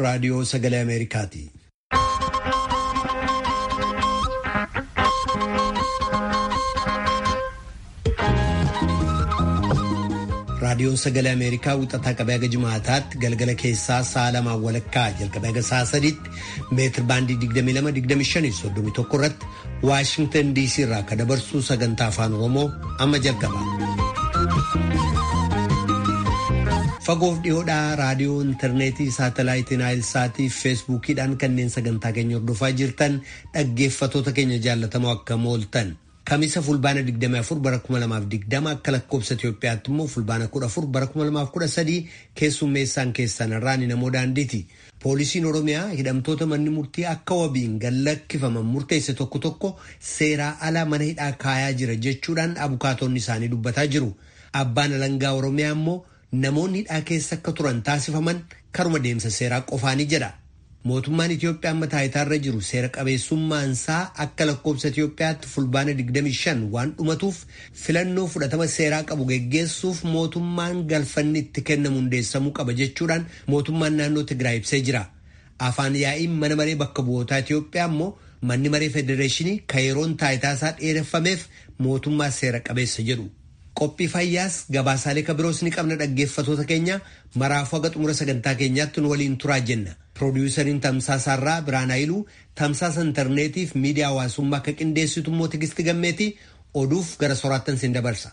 raadiyoo sagalee Ameerikaati. raadiyoon sagalee ameerikaa wixataa qabee haga jimaataatti galgala keessaa sa'a lamaan walakkaa jalqabee haga sa'a sadiitti meetir baandii 22-25-31 irratti waashingtan dc irraa akka dabarsuu sagantaa afaan oromoo amma jalqaba. fagoof dhiyoodhaa raadiyoo intarneetii saatalaayitii naayilsaatii fi feesbuukiidhaan kanneen sagantaa keenya hordofaa jirtan dhaggeeffatoota keenya jaallatamoo akka mooltan. Kamisa fulbaana 24 bara 2020 akka lakkoobsa Itoophiyaatti immoo fulbaana 14 bara 2013 keessummeessaan keessan irraan namoo daandiiti. Poolisiin Oromiyaa hidhamtoota manni murtii akka wabiin gallakkifaman murteesse tokko tokko seeraa ala mana hidhaa kaayaa jira jechuudhaan abukaatonni isaanii dubbataa jiru. Abbaan alangaa Oromiyaa immoo namoonni hidhaa keessa akka turan taasifaman karuma deemsa seeraa qofaanii jedha. Mootummaan Itoophiyaa amma taayitaarra jiru seera qabeessummaansaa akka lakkoobsa Itoophiyaatti fulbaana 25 waan dhumatuuf filannoo fudhatama seeraa qabu geggeessuuf mootummaan galfanni itti kennamu hundeessamuu qaba jechuudhaan mootummaan naannoo Tigraay ibsee jira. Afaan yaa'iin mana maree bakka bu'ootaa Itoophiyaa immoo manni maree federeeshinii kan yeroon taayitaasaa dheereffameef mootummaa seera qabeessa jedhu. Qophii fayyaas gabaasaalee kabiroos ni qabna dhaggeeffatoota keenya maraafuu haga xumura sagantaa keenyaatti nu waliin turaa jenna. Piroodyusariin Tamsaasaarraa Biraan Hayiluu tamsaasa intarneetii fi miidiyaa hawaasummaa akka qindeessitu immoo Tigisti Gammeetii oduuf gara soraattan siin dabarsa.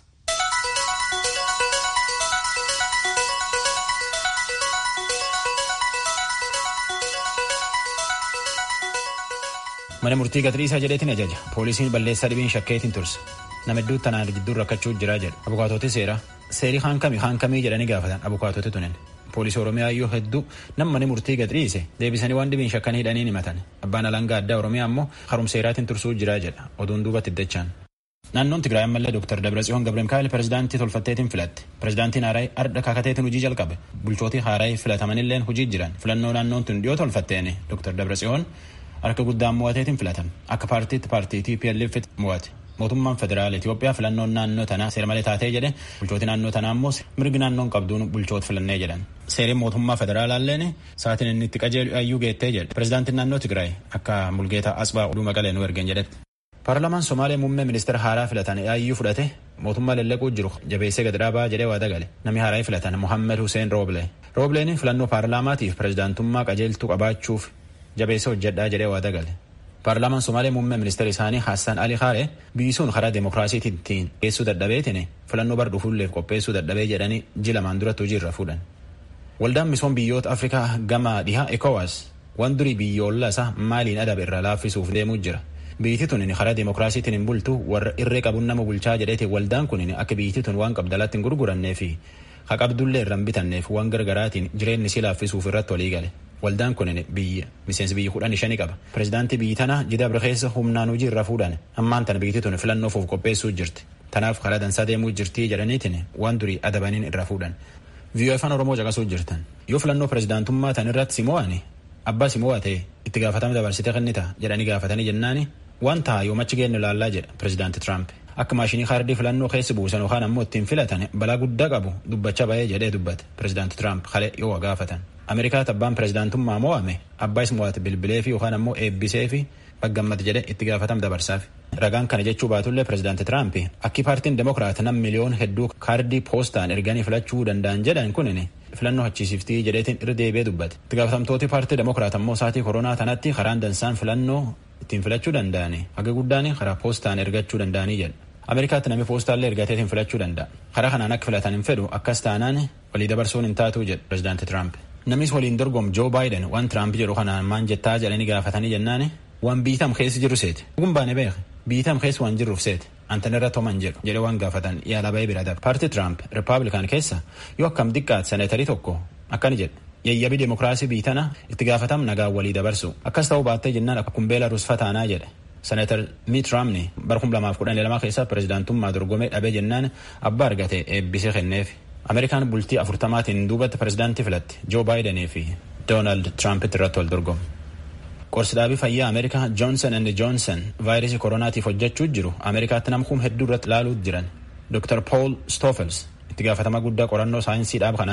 Mana murtii Gatriisaa jedheetiin ajaja. Poolisiin balleessaa dhibiin shakkeetiin turse. Nama hedduutti tanaan jidduu rakkachuu jira jedha. Abukaatoti seeraa. Seerii haankami haankamii jedhanii gaafatan abukaatoti tunen. Poolisii Oromiyaa iyyuu hedduu nama mana murtii gadhiise deebisanii waan dhibiin shakkanii hidhanii himatan. Abbaan alangaa addaa Oromiyaa immoo harumseeraatiin tursuu jira jedha. Oduun duubatti iddachaan. Naannoon Tigraay ammallee Dr. Dabratsiyoon Gabra Mikaa'el pirezidaantii tolfatteetiin filatte. Pirezidaantiin Haaraay arda kakateetiin hojii jalqabe. Bulchootii Haaraay filatamanilleen hojii jiran. Filannoo naannoon tun dhiyoo tolfatteeni. Dr. Dabratsiyoon harka guddaan mo'ateetiin filatame. Akka paartiitti paartii TPLF mo'ate. Mootummaan federaala Itoophiyaa filannoon naannoo tanaa seera malee taatee jedhe bulchooti naannoo tanaa immoo mirgi naannoon qabduun bulchoota filannee jedhan. Seeriin mootummaa federaalaalleen sa'aatiin inni itti qajeelu ayyuu geettee jedhe. Pirezidaantiin naannoo Tigraay akka Mulgeetaa Asbaa oduu maqalee nu ergen jedhetti. Paarlamaan Somaalee muummee ministeera haaraa filatan ayyuu fudhate mootummaa lallaquu jiru jabeessee gad dhaabaa jedhee waada gale. Namni haaraa filatan Mohammed Hussein Rooblee. Roobleen filannoo paarlaamaatiif pirezidaantummaa qajeeltuu qabaachuuf jabeessee hojjedhaa jedhee waada gale. Paarlaamaan Somaalee muummee ministeera isaanii Hassan Ali Haare biyyisuun karaa demokiraasiitiin geessuu dadhabeetiin filannoo bar dhufuulleef qopheessuu dadhabee jedhanii ji lamaan duratti hojiirra fuudhan. Waldaan misoom biyyoota Afrikaa gama dhihaa ECOWAS waan durii biyyoolaa isaa maaliin adabe irraa laaffisuuf deemuu jira. Biyyi tun karaa demokiraasiitiin hin bultu warra irree qabuun nama bulchaa jedheeti waldaan kun akka biyyi tun waan qabdalaatti hin gurgurannee fi haqabdullee irra hin bitanneef waan gargaraatiin jireenyi si laaffisuuf irratti walii gale. Waldaan kun biyya miseensi biyyi kudhan shanii qaba. Pireezidaantii biyyi tana jidabra keessa humnaan hojii irra fuudhan ammaan tana biyyi tun filannoof qopheessuu jirti. Tanaaf karaa dansaa deemuu jirtii jedhaniitiin waan durii adabaniin irra fuudhan. Viiyoo afaan Oromoo caqasuu jirtan. Yoo filannoo pireezidaantummaa tan irratti si mo'ani abbaa si mo'ate itti gaafatama dabarsite kennita jedhanii gaafatanii jennaani waan ta'a yoomachi geenyu ilaallaa jedha pireezidaanti Tiraamp. Akka maashinii kaardii filannoo keessa buusan yookaan ammoo ittiin filatan balaa guddaa qabu dubbacha ba'ee jedhee dubbate pireezidaanti Tiraamp kalee yoo gaafatan. Ameerikaatti abbaan pireezidaantummaa mo'ame abbaa is mo'ate bilbilee fi yookaan ammoo eebbisee fi baggammate jedhee itti gaafatama dabarsaaf. Ragaan kana jechuu baatullee pireezidaanti Tiraamp akki paartiin demokiraat nam miliyoon hedduu kaardii poostaan erganii filachuu danda'an jedhan kunin filannoo hachiisiftii jedheetiin irra deebi'ee dubbate. Itti gaafatamtooti paartii demokiraat ammoo saatii koronaa tanatti karaan dansaan filannoo ittiin filachuu danda'ani haga guddaan karaa poostaan ergachuu danda'anii jedha. Ameerikaatti namni poostaallee ergateetiin filachuu danda'a. Karaa kanaan akka filatan hin fedhu akkas taanaan walii dabarsuun hin taatu jedha pireezidaanti Tiraamp. Namnis waliin dorgomu Joo Baayiden waan Tiraamp jedhu kanaan maan jettaa jedhanii gaafatanii jennaani waan biitam keessa jiru seeti. Dhugun baane beeka. Biitam keessa waan jirruuf seeti. Antan irra toman jedhu jedhe waan gaafatan yaala ba'ee bira darba. Paartii Tiraamp Rippaabilikaan keessa yoo akkam xiqqaate seneetarii tokko akkani jedhe. Yayyabii demokiraasii biitana itti gaafatam nagaa walii dabarsu. Akkas ta'uu baattee jennaan akkuma Beelarus fataanaa jedhe. Seneetar Miit Raamni bara 2012 keessa pireezidaantummaa dorgomee dhabee jennaan abbaa argate eebbisee kenneef. Ameerikaan bultii afurtamaatiin duubatti pireezidaantii filatte Joo Baayidenii fi Doonaald Tiraampiti irratti wal dorgomu. Qorsi dhaabii fayyaa Ameerikaa Joonsan and Joonsan vaayirasii koronaatiif hojjechuu jiru Ameerikaatti namkuun hedduu irratti ilaaluu jiran. Dr. Paul Stoffels itti gaafatama guddaa qorannoo saayinsii dhaaba kanaati.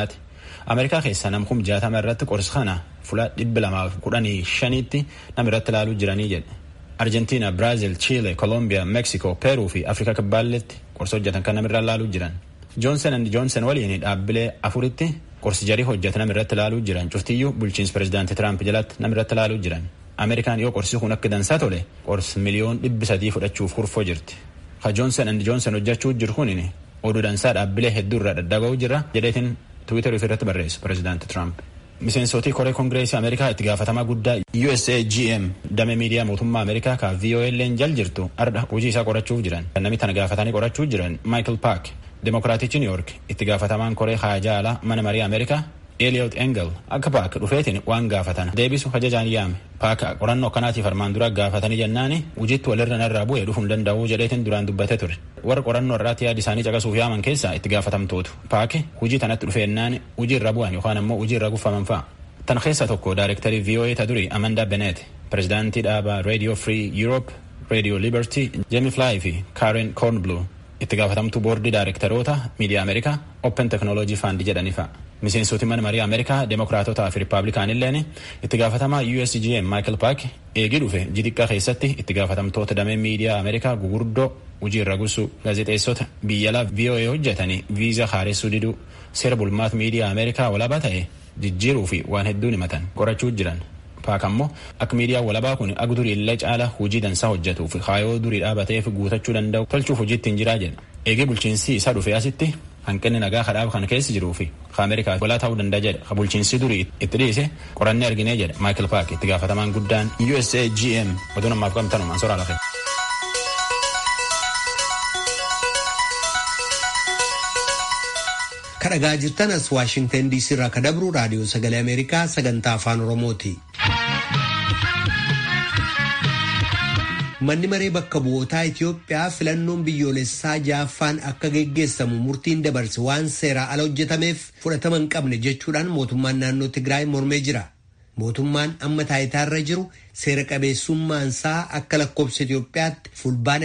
Ameerikaa keessa nam kum jaatama irratti qorsi kana fuula dhibba lamaaf kudhanii shaniitti nam irratti ilaaluu jiranii jedhe. Arjentiina, Biraazil, Chiile, Kolombiyaa, Meeksikoo, Peeruu fi Afrikaa kibbaalletti qorsi hojjetan kan namirra ilaaluu jiran. Joonsen and Joonsen waliin dhaabbilee afuritti qorsi jarii hojjetan namirratti ilaaluu jiran. Cuftiyyuu bulchiinsi pireezidaantii Tiraamp jalatti namirratti ilaaluu jiran. Ameerikaan yoo qorsi kun akka dansaa tole qorsi miliyoon dhibbi sadii fudhachuuf kurfoo jirti. Ka Joonsen and Joonsen hojjechuu jiru kun oduu dansaa dhaabbilee hedduu irraa daddaga'uu jira jedheetiin Tiwiiterii irratti barreessu pireezidaantii Tiraamp. Miseensotii koree kongireesii Ameerikaa itti gaafatamaa guddaa USAGM damee miidiyaa mootummaa Ameerikaa ka VOL'n jal jirtu ardha hojii isaa qorachuuf jiran. Namni tana gaafatanii qorachuuf jiran Michael Park Demokiraatichi New York itti gaafatamaan koree haajaa alaa mana marii Ameerikaa Eliot Engel akka Paak dhufeetiin waan gaafatan deebisu hajajaan yaame. Paak qorannoo akkanaatiif armaan dura gaafatanii jennaani hojiitti walirra narraa bu'ee dhufuu hin danda'u jedheetiin duraan dubbate ture. Warra qorannoo irraatti yaada isaanii caqasuuf yaaman keessaa itti gaafatamtootu. Paak hojii tanatti dhufeennaan hojii irra bu'an yookaan ammoo hojii irra guffaman fa'a. Tan keessa tokko daayirektarii VOA ta duri Amanda Bennett, pireezidaantii dhaabaa Radio Free Europe, Radio Liberty, Jamie Fly fi Karen Cornblue itti gaafatamtuu boordii daayirektaroota miidiyaa Ameerikaa Open Technology Fund jedhanii fa'a. Miseensoti mana marii Ameerikaa Demokiraatotaa fi Rippaabilikaanilleen itti gaafatamaa USGM Michael Park eegii dhufe jixiqqaa keessatti itti gaafatamtoota damee miidiyaa Ameerikaa gugurdoo hojii irra gusuu gaazexeessota biyya alaa VOA hojjetanii viizaa haaressuu diduu seera bulmaata miidiyaa Ameerikaa walabaa ta'e jijjiiruu fi waan hedduun himatan qorachuu jiran. Paak ammoo akka miidiyaan walabaa kun akka durii illee caala hojii dansaa hojjetuuf kaayoo durii dhaabateef guutachuu danda'u tolchuuf hojiitti hin jiraa jedha. Eegee bulchiinsi isaa dhufe asitti hanqinni nagaa kadhaaba kan keessa jiruu fi Ameerikaa walaa ta'uu danda'a jedha. Ka bulchiinsi durii itti dhiise qorannee arginee jedha Michael Park itti gaafatamaan guddaan USAGM oduu namaaf qabatanumaan soraa lafe. kadhagaa jirtan as waashingtan diisii irraa ka dabru raadiyoo sagalee ameerikaa sagantaa afaan oromooti. manni maree bakka bu'ootaa Itiyoophiyaa filannoon biyyoolessaa jaaffaan akka geggeessamu murtiin dabarse waan seeraa ala hojjetameef fudhatama hin qabne jechuudhaan mootummaan naannoo Tigraay mormee jira. Mootummaan amma taayitaarra jiru seera qabeessummaansaa akka lakkoofsa Itiyoophiyaatti fulbaana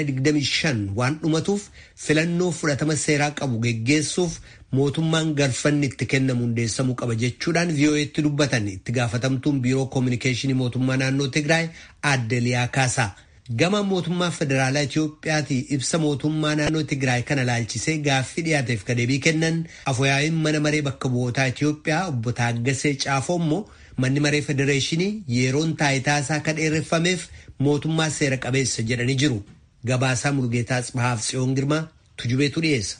25 waan dhumatuuf filannoo fudhatama seeraa qabu geggeessuuf mootummaan galfanni itti kennamu hundeessamuu qaba jechuudhaan VOA'tti dubbatan itti gaafatamtuun biiroo koominikeeshinii mootummaa naannoo Tigraay aadde Liyaa Kaasaa. Gama mootummaa federaalaa Itiyoophiyaati ibsa mootummaa naannoo Tigraay kana laalchisee gaaffii dhiyaateef ka deebii kennan afooyaa'iin mana maree bakka bu'ootaa Itiyoophiyaa obbo Taaggasee Caafoo immoo manni maree federeeshinii yeroon taayitaa isaa akka dheereffameef mootummaa seera qabeessa jedhanii jiru. Gabaasaa Mulgeetaa Tsibahaaf Tsiyoon Girmaa tujubeetu dhiyeessa.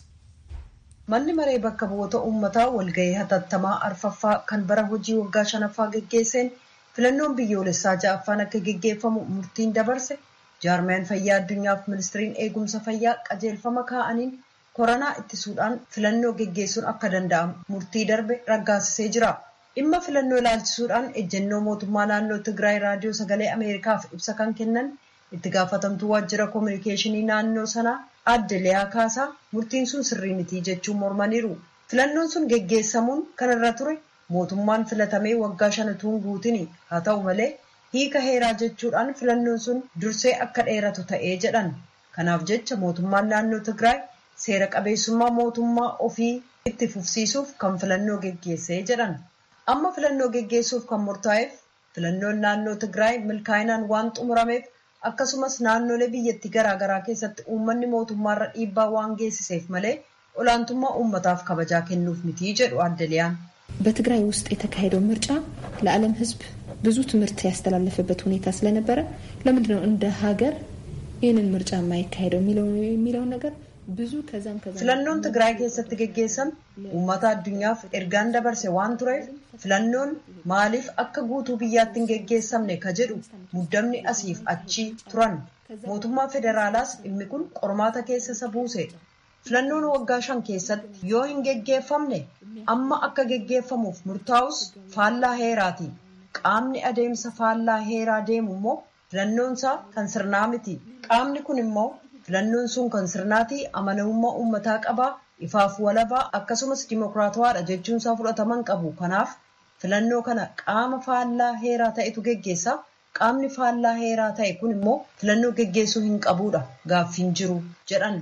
Manni maree bakka bu'oota uummataa walgahii hatattamaa arfaffaa kan bara hojii waggaa shanaffaa geggeesseen filannoon biyyoolessaa ja'affaan akka geggeeffamu murtiin dabarse jaarmiyaan fayyaa addunyaaf ministiriin eegumsa fayyaa qajeelfama kaa'aniin koronaa ittisuudhaan filannoo geggeessuun akka danda'amu murtii darbe raggaasisee jira. Dhimma filannoo ilaalchisuudhaan ejjennoo mootummaa naannoo Tigraay raadiyoo sagalee Ameerikaaf ibsa kan kennan itti gaafatamtuu waajjira koominikeeshinii naannoo sanaa aadde Liyaa Kaasaa murtiin sun sirrii mitii jechuun mormaniiru. Filannoon sun geggeessamuun kan irra ture mootummaan filatamee waggaa shanatuun guutini haa ta'u malee hiika heeraa jechuudhaan filannoon sun dursee akka dheeratu ta'ee jedhan. Kanaaf jecha mootummaan naannoo Tigraay seera qabeessummaa mootummaa ofii itti fufsiisuuf kan filannoo geggeessee jedhan. Amma filannoo geggeessuuf kan murtaa'eef filannoon naannoo Tigraay milkaa'inaan waan xumurameef akkasumas naannolee biyyattii garaagaraa keessatti uummanni mootummaarra dhiibbaa waan geessiseef malee olaantummaa uummataaf kabajaa kennuuf mitii jedhu aadde Liyaan. በትግራይ ውስጥ የተካሄደው ምርጫ ለዓለም ሕዝብ ብዙ ትምህርት ያስተላለፈበት ሁኔታ ስለነበረ ለምንድን ነው እንደ ሀገር ይህንን ምርጫ የማይካሄደው የሚለውን ነገር ብዙ ከዛም ከዛ filannoon tigraay keessatti geggeessame uummata addunyaaf ergaan dabarse waan tureef filannoon maaliif akka guutuu biyyaatti hin geggeessamne ka jedhu muddamni asiif achi turan mootummaa federaalaas dhimmi kun qormaata keessa isa buuse filannoon waggaa shan keessatti yoo hin geggeeffamne amma akka geggeeffamuuf murtaa'us faallaa heeraati qaamni adeemsa faallaa heeraa deemu immoo filannoonsaa kan sirnaa miti qaamni kun immoo filannoon sun kan sirnaatii amanamummaa uummataa qabaa ifaaf walabaa akkasumas dimokiraatawaadha jechuunsaa fudhataman qabu kanaaf filannoo kana qaama faallaa heeraa ta'etu geggeessa qaamni faallaa heeraa ta'e kun immoo filannoo geggeessuu hin qabuudha gaaffiin jiru jedhan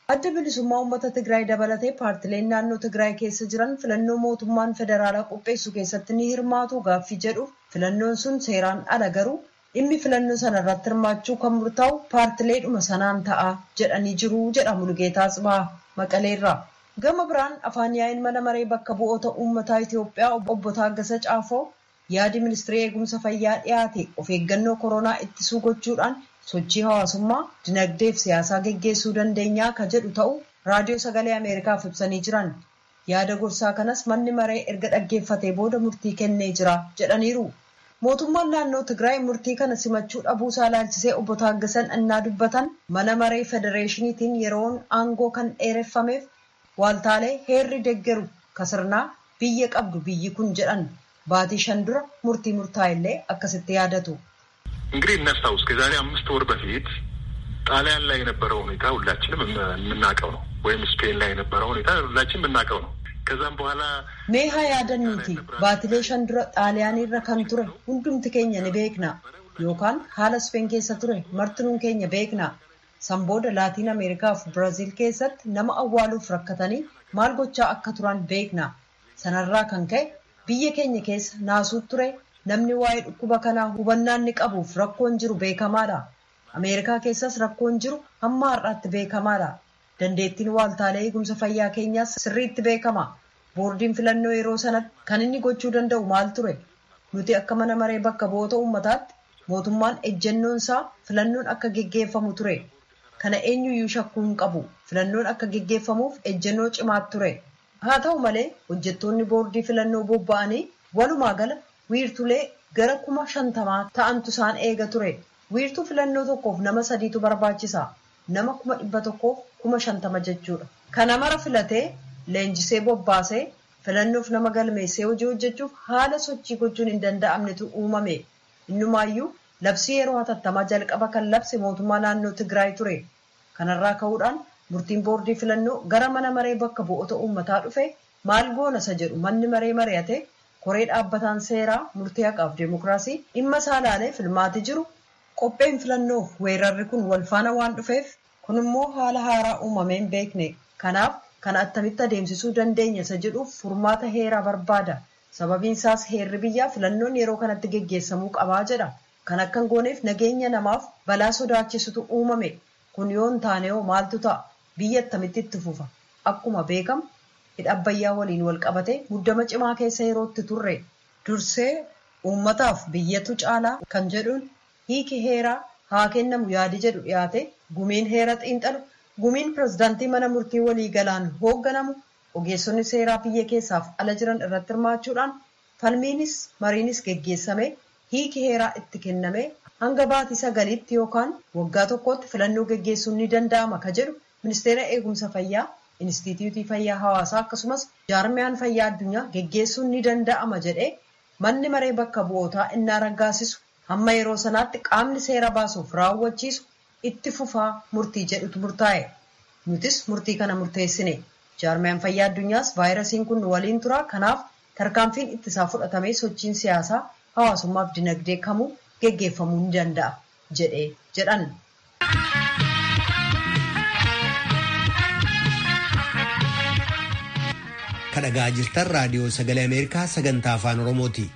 Adda bilisummaa uummata Tigraay dabalatee paartileen naannoo Tigraay keessa jiran filannoo mootummaan federaalaa qopheessu keessatti ni hirmaatu gaaffii jedhuuf filannoon sun seeraan ala garuu dhimmi filannoo sana irratti hirmaachuu kan murtaa'u paartileedhuma sanaan ta'a jedhanii jiru jedha Mulugeetaa Tsibaa Maqaleerraa. Gama biraan afaan yaa'iin mana maree bakka bu'oota uummataa Itoophiyaa obbo Taaggasa Caafoo yaadi ministirii eegumsa fayyaa dhiyaate of eeggannoo koronaa ittisuu gochuudhaan sochii hawaasummaa dinagdeef siyaasaa geggeessuu dandeenyaa ka jedhu ta'u raadiyoo sagalee ameerikaaf ibsanii jiran yaada gorsaa kanas manni maree erga dhaggeeffatee booda murtii kennee jira jedhaniiru mootummaan naannoo tigraay murtii kana simachuu dhabuusaa ilaalchisee obbo Taaggasan innaa dubbatan mana maree federeeshiniitiin yeroon aangoo kan dheereffameef waaltaalee heerri deggeru kasirnaa biyya qabdu biyyi kun jedhan baatii shan dura murtii murtaa'ellee akkasitti yaadatu. እንግዲህ እናስታውስ ከዛሬ አምስት ወር በፊት ጣሊያን ላይ የነበረው ሁኔታ ሁላችንም የምናውቀው ነው። ወይም ስፔን ላይ የነበረው ሁኔታ ሁላችን የምናውቀው ነው። ከዛም በኋላ ሜሃ ያደኑቲ ባትሌ ሸንዱረ ጣሊያን irra kan ture hundumti keenya ni beekna yookaan haala speen keessa ture martinuun keenya beekna san booda laatiin ameerikaa fi biraaziil keessatti nama awwaaluuf rakkatanii maal gochaa akka turan beekna sanarraa kan ka'e biyya keenya keessa naasuu ture namni waa'ee dhukkuba kanaa hubannaan ni qabuuf rakkoon jiru beekamaadha. Ameerikaa keessas rakkoon jiru hamma har'aatti beekamaadha. Dandeettiin waaltaalee eegumsa fayyaa keenyaas sirriitti beekama. Boordiin filannoo yeroo sanatti kan inni gochuu danda'u maal ture? Nuti akka mana maree bakka bu'oota uummataatti mootummaan ejjennoon isaa filannoon akka geggeeffamu ture. Kana eenyuyyuu shakkuu hin qabu. Filannoon akka geggeeffamuuf ejjennoo cimaatu ture. Haa ta'u malee hojjettoonni boordii filannoo bobba'anii walumaa gala wiirtulee gara kuma shantamaa ta'antu isaan eega ture. Wiirtuu filannoo tokkoof nama sadiitu barbaachisa. Nama kuma dhibba tokkoof kuma shantama jechuudha. Kana mara filatee leenjisee bobbaasee filannoof nama galmeessee hojii hojjechuuf haala sochii gochuun hin danda'amnetu uumame. Innumaayyuu labsii yeroo hatattamaa jalqaba kan labse mootummaa naannoo Tigraay ture. Kanarraa ka'uudhaan murtiin boordii filannoo gara mana maree bakka bu'oota uummataa dhufe maal goona isa jedhu manni maree mari'ate koree dhaabbataan seeraa murtii haqaaf deemokiraasii dhimma isaa ilaalee filmaati jiru qopheen filannoof weerarri kun wal faana waan dhufeef kun immoo haala haaraa uumameen beekne kanaaf kana attamitti adeemsisuu dandeenya isa jedhuuf furmaata heeraa barbaada sababiin isaas heerri biyyaa filannoon yeroo kanatti geggeessamuu qabaa jedha kan akka hin gooneef nageenya namaaf balaa sodaachisutu uumame kun yoo hin taane hoo maaltu ta'a biyya attamitti itti fufa akkuma beekamu hidha abbayyaa waliin wal qabate muddama cimaa keessa yerootti turre dursee uummataaf biyyatu caalaa kan jedhuun hiiki heeraa haa kennamu yaadi jedhu dhiyaate gumiin heera xiinxalu gumiin pirezidaantii mana murtii walii galaan hoogganamu ogeessonni seeraa biyya keessaaf ala jiran irratti hirmaachuudhaan falmiinis mariinis geggeessame hiiki heeraa itti kenname hanga baatii sagaliitti yookaan waggaa tokkotti filannoo geggeessuun ni danda'ama ka jedhu ministeera eegumsa fayyaa Inistituutii Fayyaa Hawaasaa akkasumas jaarmiyaan fayyaa addunyaa geggeessuun ni danda'ama jedhee manni maree bakka bu'ootaa innaa raggaasisu hamma yeroo sanaatti qaamni seera baasuuf raawwachiisu itti fufaa murtii jedhutu murtaa'e. Nutis murtii kana murteessine. Jaarmiyaan fayyaa addunyaas vaayirasiin kun waliin tura. Kanaaf tarkaanfiin ittisaa fudhatamee sochiin siyaasaa hawaasummaaf dinagdee kamuu geggeeffamuu ni danda'a jedhee jedhan. kadhagaa jirtan raadiyoo sagalee ameerikaa sagantaa afaan oromooti.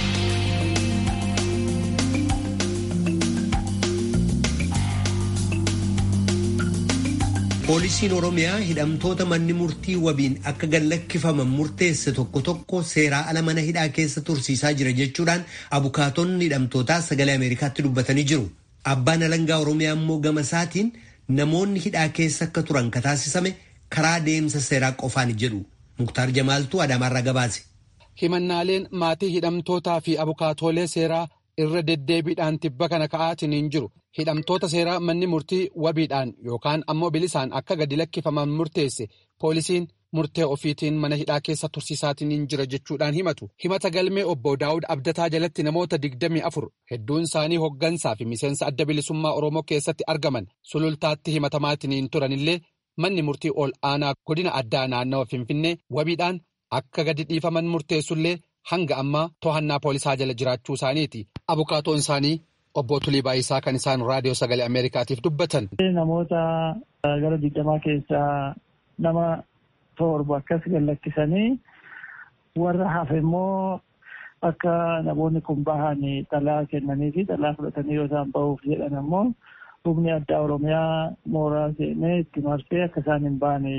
poolisiin oromiyaa hidhamtoota manni murtii wabiin akka gallakkifaman murteesse tokko tokko seeraa ala mana hidhaa keessa tursiisaa jira jechuudhaan abukaatonni hidhamtootaa sagalee ameerikaatti dubbatanii jiru. abbaan alangaa oromiyaa immoo gama isaatiin namoonni hidhaa keessa akka turan kataasisame karaa deemsa seeraa qofaan jedhu. Muktaar Jamaaltuu Adaamaarraa gabaase. Himannaaleen maatii hidhamtootaa fi abukaatoolee seeraa irra deddeebiidhaan tibba kana ka'aatiin hin jiru. Hidhamtoota seeraa manni murtii wabiidhaan yookaan ammoo bilisaan akka gadi lakkifaman murteesse poolisiin murtee ofiitiin mana hidhaa keessa tursiisaatiin hin jira jechuudhaan himatu. Himata galmee obbo Daawud Abdataa jalatti namoota digdamii afur hedduun isaanii hoggansaa fi miseensa adda bilisummaa Oromoo keessatti argaman sulultaatti himatamaatiin hin turanillee. Manni murtii ol aanaa godina addaa naannawa Finfinnee wabiidhaan akka gadi dhiifaman murteessullee hanga ammaa to'annaa poolisaa jala jiraachuu isaaniiti. Abukaatoon isaanii obbo Tulii Baayisaa kan isaan raadiyoo sagalee Ameerikaatiif dubbatan. Namoota gara digdamaa keessaa nama torba akkas gallakkisanii warra hafe immoo akka namoonni kun bahan xalaa kennanii fi xalaa fudhatanii yoo isaan bahuuf jedhan ammoo humni addaa Oromiyaa mooraa seenee itti marsee akka isaan hin baane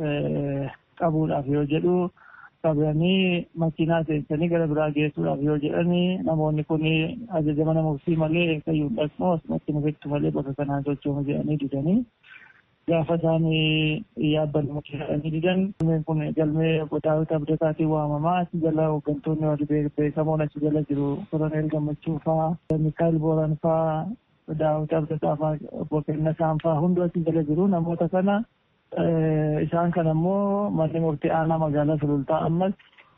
qabuudhaaf yoo jedhu qabanii makiinaa seensanii gara biraa geessuudhaaf yoo jedhanii namoonni kun ajaja mana murtii malee eeggayyuu dhaqnu asumatti nufittu malee bakka kanaan sochooma jedhanii didanii gaafa isaan yaabbanni jedhanii didan galmeen kun galmee daawwita abdataatiin waamamaa achi jala hooggantoonni warri beekamoon achi jala jiru koroneel gammachuu faa mikaayil booran faa daawwita abdataa faa obbo Kennasaan faa hunduu achi jala jiru namoota kana isaan kan ammoo manni murtii aanaa magaalaa sulultaa ammas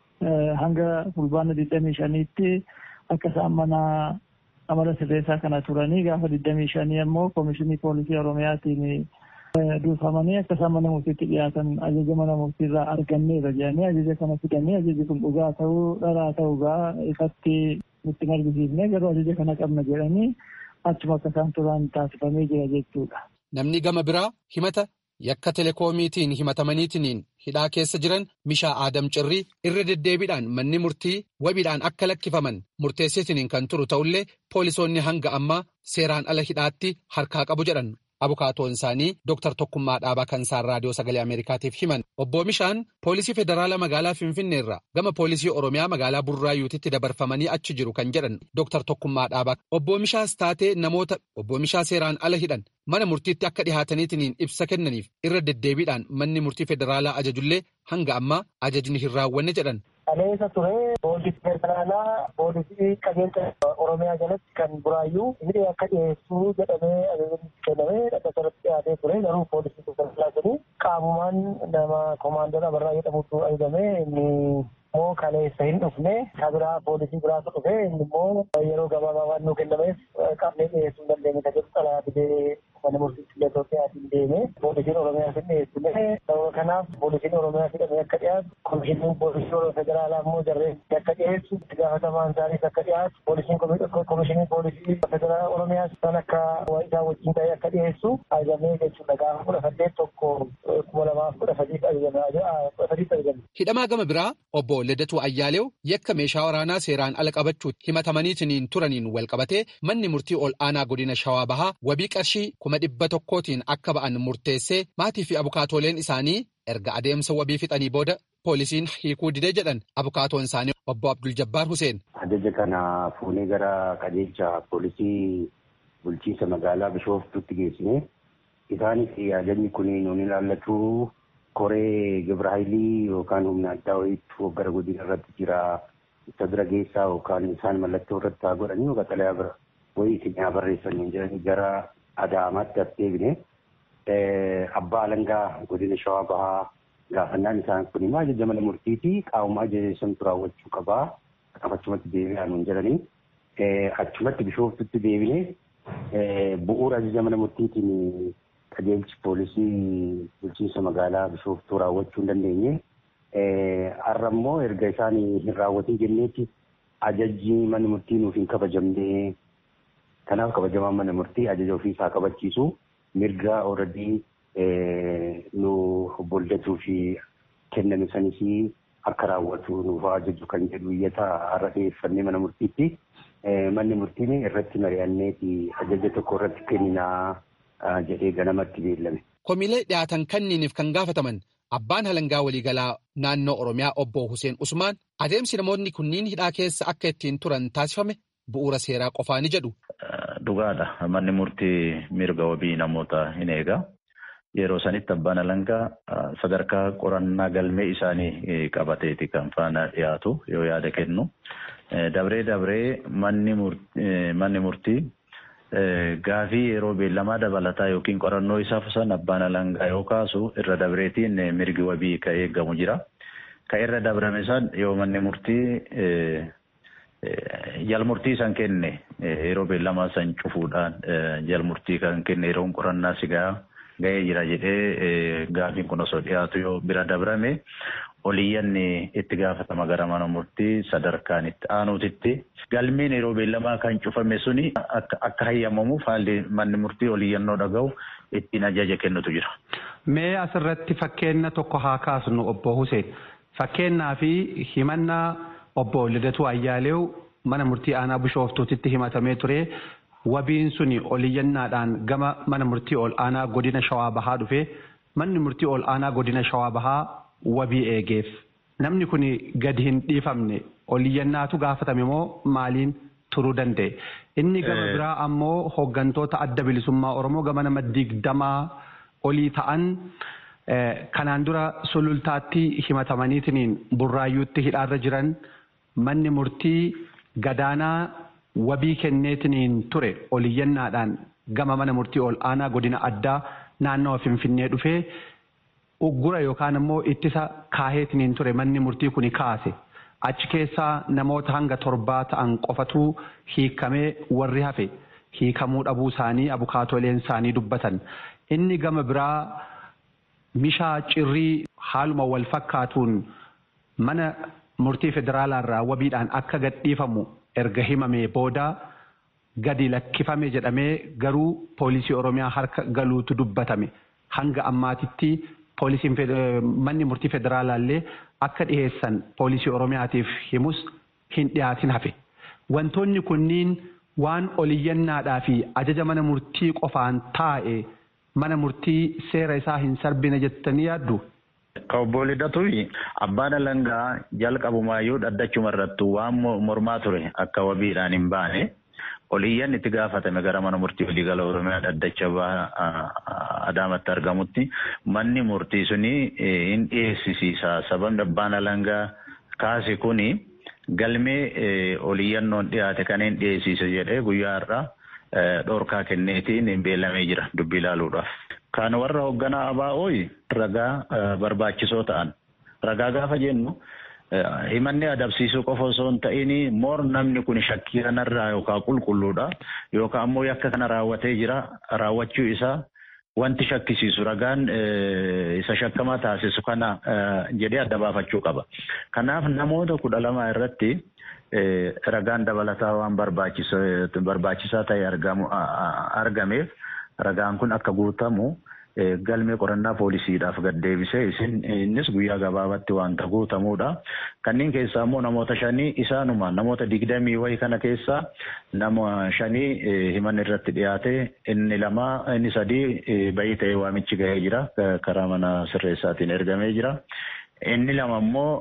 hanga fulbaana digdamii shaniitti akka isaan mana amala sirreessaa kana turanii gaafa digdamii shanii ammoo koomishinii poolisii oromiyaatiin duufamanii akka isaan mana murtiitti dhiyaatan ajaja mana murtiirraa arganneera jedhanii ajaja kana fidanii ajajni kun dhugaa ta'uu dharaa ta'uugaa ifatti nutti argisiifne garuu ajaja kana qabna jedhanii achuma akka isaan turan taasifamee jira jechuudha. Namni gama biraa himata yakka telekoomiitiin himatamaniitiin hidhaa keessa jiran Mishaa Aadam Cirrii irra deddeebiidhaan manni murtii wabiidhaan akka lakkifaman murteessitiniin kan turu ta'ullee poolisoonni hanga ammaa seeraan ala hidhaatti harkaa qabu jedhan. Abukaatoon isaanii Dr. Tokkummaa Dhaabaa kan isaan raadiyoo sagalee Ameerikaatiif himan. Obbo Mishaan poolisii federaalaa magaalaa Finfinnee irraa gama poolisii Oromiyaa magaalaa Burraayyuutitti dabarfamanii achi jiru kan jedhan Dr. Tokkummaa Dhaabaa. Obbo Mishaas taatee namoota obbo Mishaa seeraan ala hidhan mana murtiitti akka dhihaataniitiin ibsa kennaniif irra deddeebiidhaan manni murtii federaalaa ajajullee hanga ammaa ajajni hin raawwanne jedhan. Kaleessa ture poolisii federaalaa poolisii qajeelcha Oromiyaa jalatti kan buraayyuu inni akka dhiyeessuu jedhamee ajajni kennamee dhaqqa irratti dhiyaatee ture garuu poolisii federaalaa jedhu qaamumaan nama koomaandara barraa jedhamutu ajajamee inni immoo kaleessa hin dhufne kabiraa poolisii biraatu dhufe inni immoo yeroo gabaabaa waan nuu kennameef qabnee dhiyeessuu hin dandeenye kan jedhu xalayaa fidee mana murtiitti illee Itoophiyaatiin deeme poolisiin Oromiyaa hin dhiyeessine sababa kanaaf poolisiin Oromiyaa fidhamee akka dhiyaatu komishiniin poolisii federaalaa immoo jarreetti akka dhiyeessu itti gaafatamaan isaaniis akka dhiyaatu poolisiin komishiniin poolisii federaalaa Oromiyaa san akka isaa wajjin ta'ee akka dhiyeessu ajajamee jechuudha gaafa kudha saddeet tokko kuma lamaaf kudha sadiif ajajame. Hidhamaa gama biraa obbo Liddatuu Ayyaaleew yakka meeshaa waraanaa seeraan ala qabachuutti himatamaniitiin turaniin wal qabatee manni murtii ol aanaa godina Shawaa Bahaa wabii qarshii kuma dhibba tokkootiin akka ba'an murteessee maatii fi abukaatooleen isaanii erga adeemsa wabii fixanii booda poolisiin hiikuu didee jedhan abukaatoon isaanii obbo Abdul Jabbaar Huseen. Ajaja kana fuunee gara qajeelcha poolisii bulchiinsa magaalaa Bishooftuutti geessine isaanis ajajni kun nuun ilaallatu koree Gibraayilii yookaan humna addaa wayiitu gara godina irratti jira isa bira geessaa yookaan isaan mallattoo irratti haa godhanii yookaan xalayaa bira wayii isin haa barreessanii jedhanii gara Adaamaatti as deebine abbaa alangaa godina Shawaa Bahaa gaafannaan isaan kun immoo ajaja mana murtiiti qaamuma ajaja santu raawwachuu qabaa achumatti deebi'aa nuun jedhanii achumatti bishooftutti deebine bu'uura ajaja mana murtiitiin qajeelchi poolisii bulchiinsa magaalaa bishooftuu raawwachuu hin dandeenye har'a immoo erga isaan hin raawwatin jenneetti ajajji mana murtii nuuf hin kabajamne kanaaf kabajamaan mana murtii ajaja ofiisaa kabachiisu mirga ooradii nu boldatuu fi kenname sanis akka raawwatu nuuf ajaju kan jedhu iyyata har'a dhiyeeffannee mana murtiitti manni murtiin irratti mari'anneeti ajaja tokko irratti kenninaa jedhee ganamatti beellame. Komiilee dhiyaatan kanniiniif kan gaafataman abbaan halangaa waliigalaa naannoo Oromiyaa obbo Hussein Usmaan adeemsi namoonni kunniin hidhaa keessa akka ittiin turan taasifame bu'uura seeraa qofaa ni jedhu. Dhugaadha. Manni murtii mirga wabii namoota hin eega. Yeroo sanitti abbaan alangaa sadarkaa qorannaa galmee isaanii qabateeti kan faana dhiyaatu yoo yaada kennu. Dabree dabree manni murtii gaafii yeroo beellamaa dabalataa yookiin qorannoo isaa san abbaan alangaa yoo kaasu irra dabreetiin mirgi wabii ka eegamu jira. Ka irra dabrame san yoo manni murtii jalmurtii san kenne yeroo beellamaa san cufuudhaan jalmurtii kan kenne yeroon qorannaa sigaa ga'ee jira jedhee gaafiin kun osoo dhiyaatu yoo bira dabrame oliyyanni itti gaafatama gara mana murtii sadarkaan itti aanuutitti galmeen yeroo beellamaa kan cufame suni akka hayyamamuuf haalli manni murtii oliyyannoo dhaga'u ittiin ajaja kennutu jira. Mee asirratti fakkeenya tokko haa kaasnu obbo Hussein. Fakkeenyaa fi himannaa obbo Lidatuu Ayyaaleew mana murtii aanaa bishooftuutitti himatamee ture. Wabiin suni oliyyannaadhaan gama mana murtii ol aanaa godina Shawaa Bahaa dhufe. Manni murtii ol aanaa godina Shawaa Bahaa wabii eegeef. Namni kun gadi hin dhiifamne oliyyannaatu gaafatame moo maaliin turuu danda'e? Inni gama biraa ammoo hooggantoota adda bilisummaa Oromoo gama nama digdamaa olii ta'an kanaan dura sulultaatti himatamaniitiin burraayyuutti hidhaarra jiran manni murtii gadaanaa wabii kenneetiin ture oliyyannaadhaan gama mana murtii ol aanaa godina addaa naannawa finfinnee dhufee uggura yookaan immoo ittisa kaaheetiin ture manni murtii kuni kaase. Achi keessaa namoota hanga torbaa ta'an qofatu hiikamee warri hafe hiikamuu dhabuu isaanii abukaatoleen isaanii dubbatan. Inni gama biraa mishaa cirrii haaluma wal fakkaatuun mana murtii federaalaarraa wabiidhaan akka gadhiifamu erga himamee booda gadi lakkifame jedhamee garuu poolisii oromiyaa harka galuutu dubbatame hanga ammaatitti poolisiin manni murtii federaalaallee akka dhiheessan poolisii oromiyaatiif himus hin dhiyaatin hafe wantoonni kunniin waan oliyyannaadhaa fi ajaja mana murtii qofaan taa'e mana murtii seera isaa hin sarbine jettanii yaaddu. Ka obbo Lidatuufi abbaan alangaa jalqabumaayyuu dhaddachuma irrattu waan mormaa ture akka wabiidhaan hin baane oliyyan itti gaafatame gara mana murtii waliigala oromiyaa dhaddacha adaamatti argamutti manni murtii suni hin dhiyeessisiisa sababni abbaan alangaa kaase kuni galmee oliyyannoon dhiyaate kan hin dhiyeessise jedhee guyyaa irraa dhorkaa kenneetiin hin beellamee jira dubbii ilaaluudhaaf. Kan warra hoogganaa ABO'ii ragaa barbaachisoo ta'an. Ragaa gaafa jennu himanni adabsiisuu qofa osoo hin ta'in moor namni kun shakkii kanarraa yookaan qulqulluudha yookaan ammoo yakka kana raawwatee jira raawwachuu isaa wanti shakkisiisu ragaan isa shakkamaa taasisu kana jedhee adda baafachuu qaba. Kanaaf namoota kudha lama irratti ragaan dabalataa waan barbaachisaa ta'e argameef ragaan kun akka guutamu galmee qorannaa poolisiidhaaf gad deebisee isin innis guyyaa gabaabatti wanta guutamuudha. Kanneen keessaa immoo namoota shanii isaanuma namoota digdamii wayii kana keessaa nama shanii himan irratti dhiyaate inni lama inni sadii bayii ta'ee waamichi gahee jira karaa mana sirreessaatiin ergamee jira. Inni lama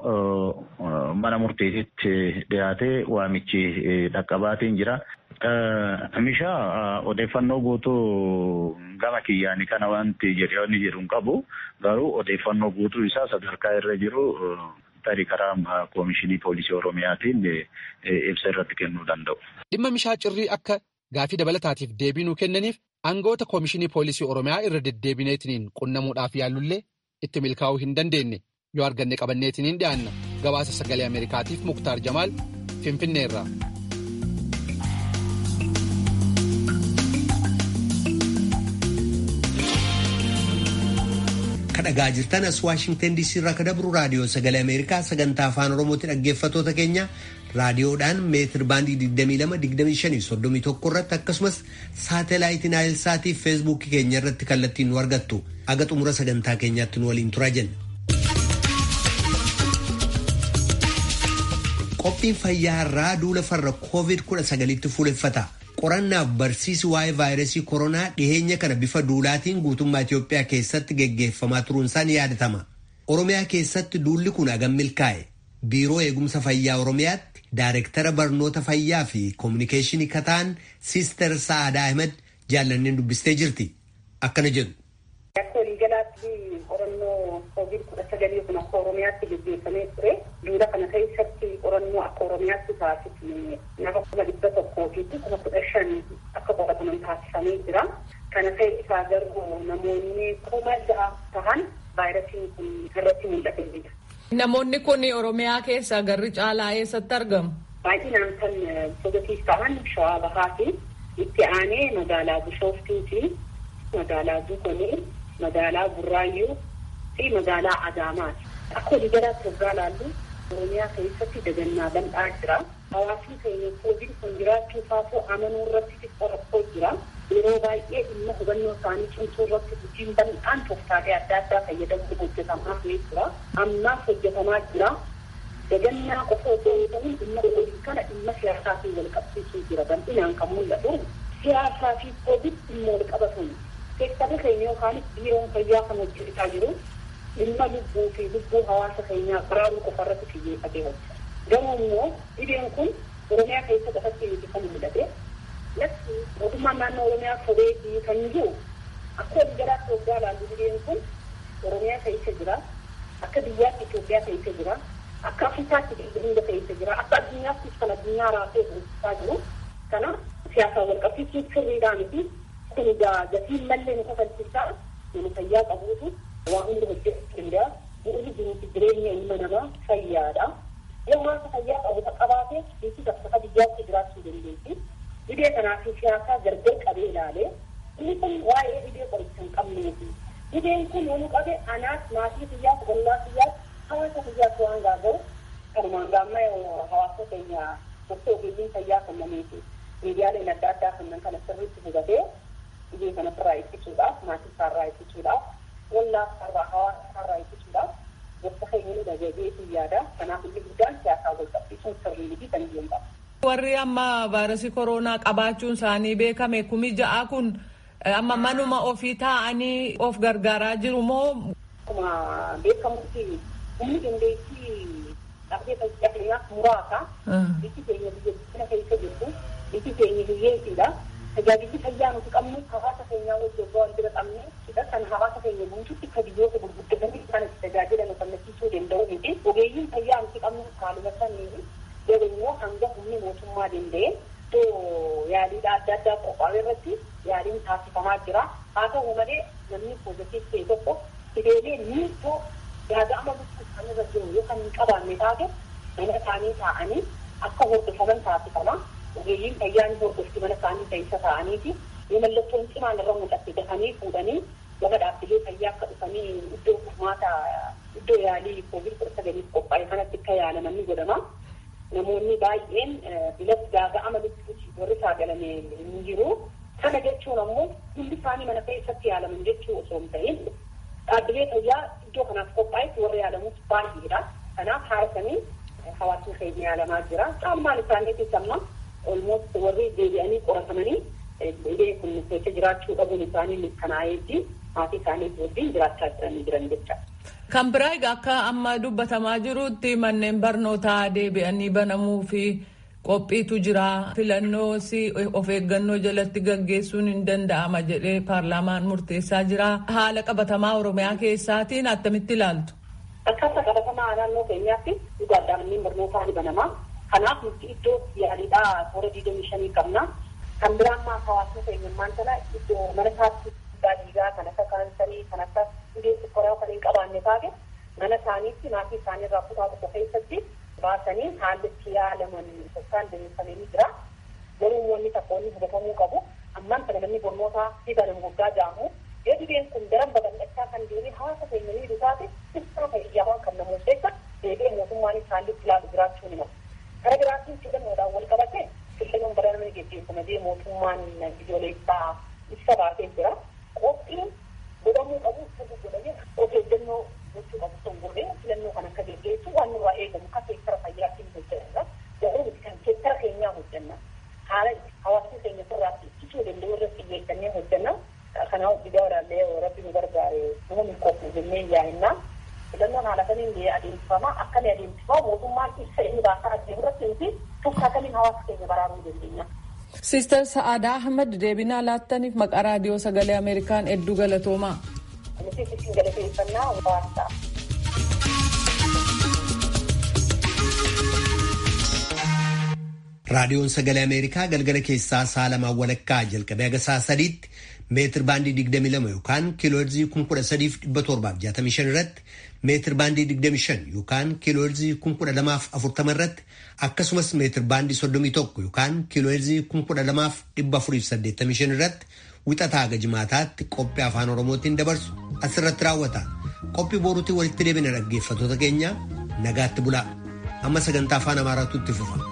immoo mana murtiititti dhiyaatee waamichi dhaqqabaatiin jira. Mishaa odeeffannoo guutuu gama kiyyaanii kana wanti jedhee jedhu hin qabu garuu odeeffannoo guutuu isaa sadarkaa irra jiru tarii karaa koomishinii poolisii oromiyaatiin ibsa irratti kennuu danda'u. Dhimma mishaa cirrii akka gaafii dabalataatiif deebii nuu kennaniif aangoota koomishinii poolisii oromiyaa irra deddeebineetiniin qunnamuudhaaf yaallullee itti milkaa'uu hin dandeenye yoo arganne qabanneetiniin dhiyaanna gabaasa sagalee ameerikaatiif muktaar jamaal finfinneerraa. dhagaa jirtan as waashingtan diisii irraa kan dabru raadiyoo sagalee ameerikaa sagantaa afaan oromooti dhaggeeffatoota keenya raadiyoodhaan meetir baandii 22-25-31 irratti akkasumas saatalaayitii naayilsaatii feesbuukii keenya irratti kallattiin nu argattu aga xumura sagantaa keenyaatti nu waliin turaa jenna. qophiin fayyaa irraa duula farra covid-19tti fuuleffata. qorannaaf barsiisi waa'ee vaayirasii koronaa dhiheenya kana bifa duulaatiin guutummaa Itoophiyaa keessatti geggeeffamaa turuunsaan yaadatama. Oromiyaa keessatti duulli kun hagam milkaa'e. Biiroo eegumsa fayyaa Oromiyaatti Daayireektara barnoota fayyaa fi koominikeeshinii kataan Siister Sa'aadaa Ahmed jaallanneen dubbistee jirti. Akkana jedhu. Akka waliigalaatti qorannoo koovid kudha sagalii kun akka Oromiyaatti gaggeeffamee ture. Duula kana keessatti qorannoo akka Oromiyaatti taasifne nama kuma dhibba tokkoo fi kuma kudha shan akka qorataman taasifamee jira. Kana keessaa garuu namoonni kuma ja'a tahan vaayirasiin kun irratti mul'ate jira. Namoonni kun Oromiyaa keessa garri caalaa eessatti argamu? Baay'inaan kan positiif ta'an shawaa bahaa fi itti aanee magaalaa Bishooftuu fi magaalaa Dukonii magaalaa Burraayyuu fi magaalaa Adaamaati. Akka walii galaatti waggaa laallu Oromiyaa keessatti dagannaa bal'aa jira. Hawaasni keenya koodiin kun jiraachuu isaafuu amanuu irratti xiqqoo rakkoo jira. Yeroo baay'ee dhimma hubannoo isaanii cimsuu irratti hojiin bal'aan tooftaalee adda addaa fayyadamuun hojjetamaa jira. Ammaas hojjetamaa jira. Dagannaa qofa osoo hin ta'in dhimma koodiin kana dhimma siyaasaa fi wal qabsiisuu jira. Bal'inaan kan mul'atu siyaasaa fi koodiin dhimma wal qabatan. Seektarri keenya yookaan biiroon fayyaa kan hojjetaa jiru dhimma lubbuu fi lubbuu hawaasa keenyaa baraaruu qofa irratti xiyyeeffatee hojjeta. Garuu immoo dhibeen kun Oromiyaa keessa qofatti miti kan mul'ate. Latti mootummaan naannoo Oromiyaa sobee kan jiru akka walii galaatti waggaa ilaallu dhibeen kun Oromiyaa keessa jira. Akka biyyaatti Itoophiyaa keessa jira. Akka Afrikaatti hunda keessa jira. Akka addunyaattis kan addunyaa raasee hojjetaa jiru. Kana siyaasaan wal qabsiisuun sirriidhaa miti. Kun egaa gatiin mallee nu kafalchiisaa nama fayyaa qabuutu waa hunda hojjechuu danda'a. Bu'uurri jiruufi jireenya ilma namaa fayyaadha. Yoo hawaasa fayyaa qabu qabaate biyyi bakka biyyaatti jiraachuu dandeessi. Dhibee kanaaf siyaasaa gargar qabee ilaalee inni kun waa'ee dhibee qoricha hin qabneeti. Dhibeen kun yoo nu qabe anaas maatii biyyaas ollaa biyyaas hawaasa biyyaas waan gaaga'u kanumaan gaamma hawaasa keenya gosa ogeeyyiin fayyaa kennameeti. Miidiyaaleen adda addaa kanneen kana sirriitti hubatee dhibee kanarraa ittisuudhaaf maatii isaarraa ittisuudhaaf ollaa isaarraa hawaasa isaarraa ittisuudhaaf gosa keenya nu dagageetu yaada. Kanaaf inni guddaan siyaasaa wal qabsiisuun sirrii fi kan jiru qaba. Warri amma vaayirasii koronaa qabaachuun isaanii beekame kumi ja'a kun amma manuma ofii taa'anii of gargaaraa jiru moo. Akkuma beekamutti humni dandeettii dhabdee fayyadamuudhaaf muraasa. Biyyi keenya biyya guddina keessa jirtu biyyi keenya hiyyeessiidha. Tajaajilli fayyaa nuti qabnu hawaasa keenyaa wajjin waan bira qabne hidha kan hawaasa keenya guutuutti akka biyyoota gurguddatanii isaan itti tajaajilan kennisiisuu danda'u miti. Ogeeyyiin fayyaa nuti qabnu haaluma saniini garuu hanga humni mootummaa danda'e iddoo yaaliidha adda addaa qophaa'e irratti yaaliin taasifamaa jira. Haa ta'u malee namni poozitiif ta'e tokko fideelee miiltoo gaaga'ama lubbuu kan irra jiru yoo kan hin qabaanne taate mana isaanii taa'anii akka hordofaman taasifama. Ogeeyyiin fayyaa ni hordofti mana isaanii keessa taa'aniiti. Yoo mallattoon cimaan irra mul'atte dafanii fuudhanii gama dhaabbilee fayyaa akka dhufanii iddoo furmaata iddoo yaalii koovid kudha sagaliif qophaa'e kanatti akka yaalaman ni godhama. namoonni baay'een bilatti gaaga'ama lubbuuti warri saagalame hin jiru. Kana jechuun ammoo hundi isaanii mana keessatti yaalaman jechuu osoo hin ta'in dhaabbilee fayyaa iddoo kanaaf qophaa'etti warri yaalamus baay'eedha. Kanaaf haarasanii hawaasni keenya yaalamaa jira. Caalmaan isaaniitis amma olmoot warri deebi'anii qoratamanii dhibee kun keessa jiraachuu dhabuun isaanii mirkanaa'eetti maatii isaanii wajjin jiraachaa jiranii jiran jecha. Kan biraa egaa akka amma dubbatamaa jirutti manneen barnootaa deebi'anii banamuu fi qophiitu jira. Filannoos of eeggannoo jalatti gaggeessuun hin danda'ama jedhee paarlaamaan murteessaa jira. Haala qabatamaa Oromiyaa keessaatiin attamitti ilaaltu? Akkaataa qabatamaa naannoo keenyaatti dhugaadhaan manneen barnootaa ni banama. Kanaaf nuti iddoo yaaliidhaa toora digdamii shanii qabna. Kan biraa ammaa hawaasni keenya ammaan sana iddoo mana isaatti dhiigaa kan akka kaansarii kan akka dhibee sukkaraa kan hin qabaanne taate mana isaaniitti maatii isaanii irraa kutaa tokko keessatti baasanii haalli itti yaalaman yookaan deemsifamanii jira. Garuu wanni tokko inni hubatamuu qabu ammaan kana namni barnootaa fi banan guddaa jaamu yoo dhibeen kun daran babal'achaa kan deemee hawaasa keenya miidhu taate ibsaa fayyaawwan kan namoota keessa deebi'ee mootummaanis haalli itti ilaalu jiraachuu ni mala. Kara biraatiin filannoodhaan wal qabate filannoon bara namni geggeeffama jee mootummaan biyyoolessaa ibsa baasee jira. Qophiin godhamuu qabu sirrii godhamee of eeggannoo gochuu qabu sun godhee filannoo kan akka geggeessu waan nurraa eegamu akka seektara fayyaatiin hojjetanna. Garuu kan seektara keenyaa hojjenna. Haala hawaasni keenya sirraatti ittisuu danda'u irratti xiyyeeffannee hojjenna. Kanaaf biyya walaallee rabbi nu gargaare nama hin qophu jennee yaa'inna. Filannoon haala kamiin biyya adeemsifama akkamii adeemsifama mootummaan ibsa inni baasaa adeemu irratti nuti tokko akkamiin hawaasa keenya baraaruu dandeenya. Siistar Sa'aadaa Ahmad deebinaa laattaniif maqaa raadiyoo sagalee Ameerikaan hedduu galatoomaa. Nuti isin galateeffannaa waan ta'a. Raadiyoon sagalee Ameerikaa galgala keessaa sa'a lamaan walakkaa jalqabee haga sa'a sadiitti meetir baandii 22 yookaan kiilooherzii 13,765 irratti meetir baandii 25 yookaan kiilooherzii 1240 irratti akkasumas meetir baandii 31 yookaan kiilooherzii 12,485 irratti wixataa haga jimaataatti qophii afaan oromootiin dabarsu asirratti raawwata. Qophii boruutti walitti deebina dhaggeeffattoota keenya nagaatti bulaa. Amma sagantaa afaan Amaaraatu itti fufa.